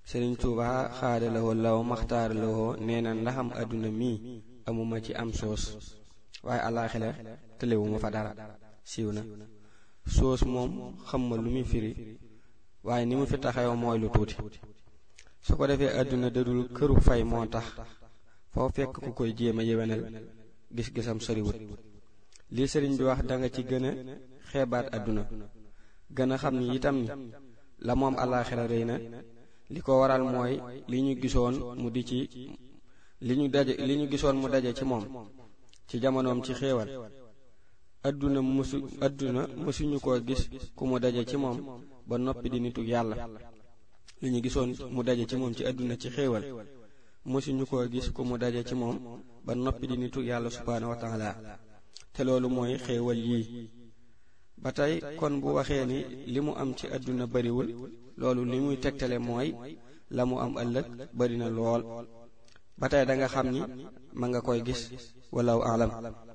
sëriñ tuuba xaadalawoo law maxtaaralawoo nee na ndaxam àdduna mii amuma ci am soos waaye alaaxira tëlewuma fa dara siiw na soos moom xam ma lu muy firi waaye ni mu fi taxaw mooy lu tuuti su ko defee àdduna dadul këru fay moo tax foo fekk ku koy jéem a yewenal gis-gisam soriwut lii sëriñ bi wax danga ci gën a xeebaat àdduna gën a xam ni itam ni la moom alaaxira rëy na li ko waral mooy li ñu gisoon mu di ci li ñu daje li ñu gisoon mu daje ci moom ci jamonoom ci xéewal adduna mësu adduna mësuñu koo gis ku mu daje ci moom ba noppi di nitu yàlla li ñu gisoon mu daje ci moom ci adduna ci xéewal mësuñu koo gis ku mu daje ci moom ba noppi di nitu yàlla subhaanahu wa taala te loolu mooy xéewal yii ba tey kon bu waxee ni li mu am ci adduna bariwul loolu li muy tegtale mooy la mu am ëllëg bari na lool ba tey da nga xam ni ma nga koy gis walaw alam